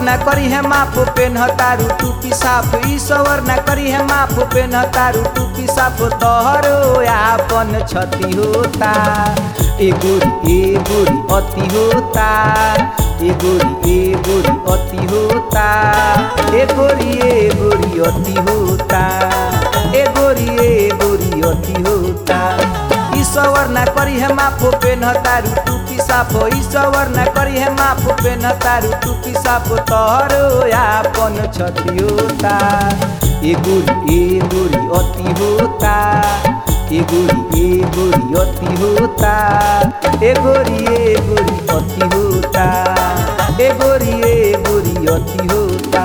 ना करी है माफ पेन तारू टूपी साफ ईश्वर ना करी है माफ पेन तारू टूपी साफ तोहरो आपन क्षति होता ए गोरी ए गोरी अति होता ए गोरी ए गोरी अति होता ए गोरी ए गोरी अति होता ए गोरी ए गोरी अति होता ईश्वर ना करी है माफ पेन तारू टूपी साफ ईश्वर ना करी है माफ पेन तारू टूपी साफ तोहरो आपन क्षति होता ए गोरी ए गोरी अति होता ए गोरी ए गोरी अति होता ए गोरी ए गोरी अति होता ए गोरी ए गोरी अति होता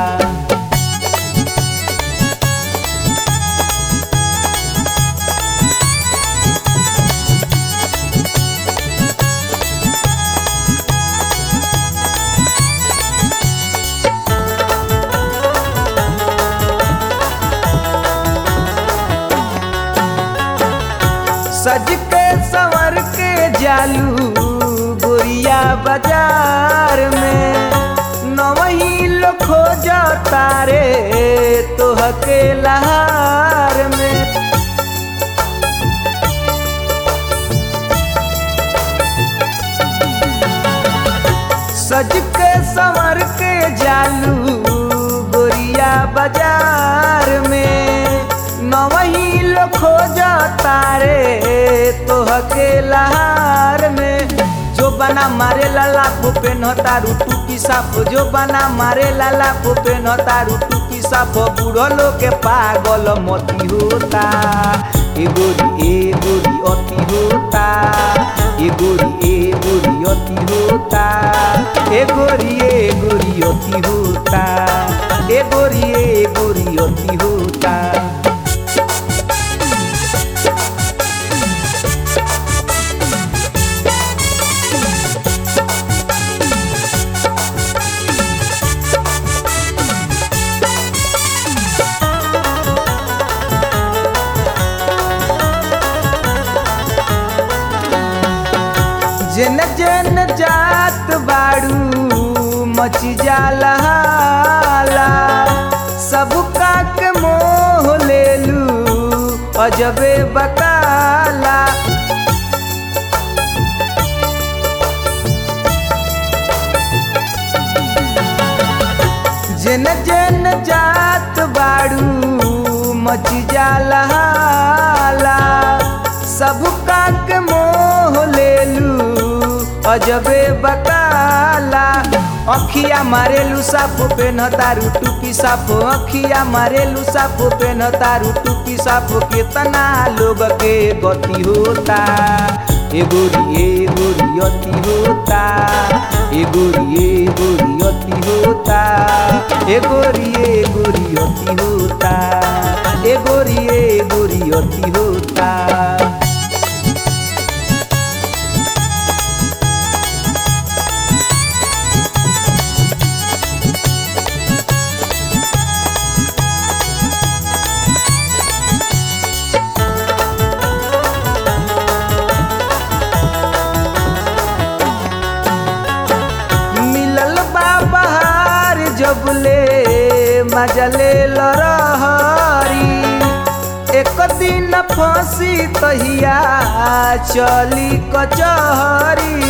सज के संवर के जालू गोरिया बाजार में नवही लो खोज तारे तोह के लहार में सज के संवर के जालू गोरिया बाजार में नवही लो खोज तारे तोह के लहार में जो बना मारे लाला फूपे न तारू टूपी साफ जो बना मारे लाला फूपे न तारू टूपी साफ बूढ़ो लो के पागल मती होता ए गोरी ए गोरी अति होता ए गोरी ए गोरी अति होता ए गोरी ए गोरी अति होता ए गोरी ए गोरी अति होता जेन जेन जात बाड़ू मची जाला हाला सब काक मोह लेलू अजबे बकाला जेन जेन जात बाड़ू मची जाला हाला सब काक मोह लेलू अजबे बकाला अखिया मारेलू साफ पेन तारू टूपी साफ अखिया मारेलू साफ पेन तारू टूपी साफ कितना लोग के गति होता ए गोरी ए गोरी अति होता ए गोरी ए गोरी अति होता ए गोरी ए गोरी अति होता ए गोरी ए गोरी अति होता मिलल बा बहार जबले मजले लरहरी एक दिन फांसी तहिया चली कचहरी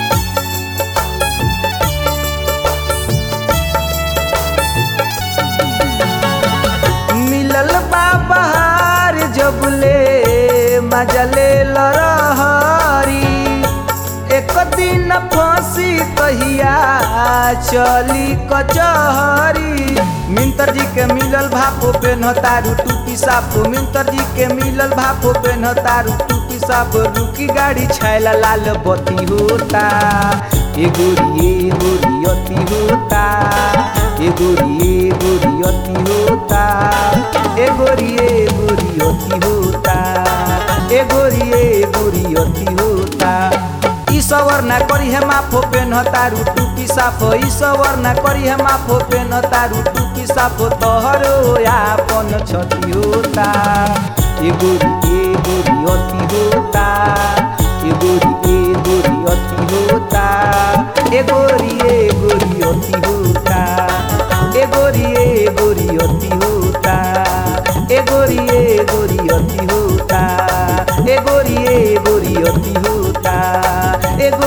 मिलल बा बहार जबले मजले लरहरी एक दिन फांसी तहिया चली कचहरी मिंतर जी के मिलल भापो पे न तारू टूपी साफ मिंतर जी के मिलल भापो पे न तारू टूपी साफ रुकी गाड़ी छैला लाल बत्ती होता ए गोरी ए गोरी अति होता ए गोरी ए गोरी अति होता ए गोरी ए गोरी अति होता ए गोरी ए गोरी अति होता ईश्वर ना करी है माफो पेन तारू टूपी साफ ईश्वर ना करी है माफो पेन तारू टूपी साफ तोहरो आपन क्षति होता ए गोरी ए गोरी अति होता ए गोरी ए गोरी अति होता ए गोरी ए गोरी अति होता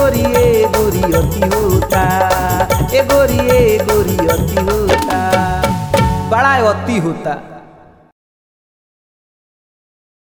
गोरी ए गोरी अति होता ए गोरी ए गोरी अति होता बड़ा अति होता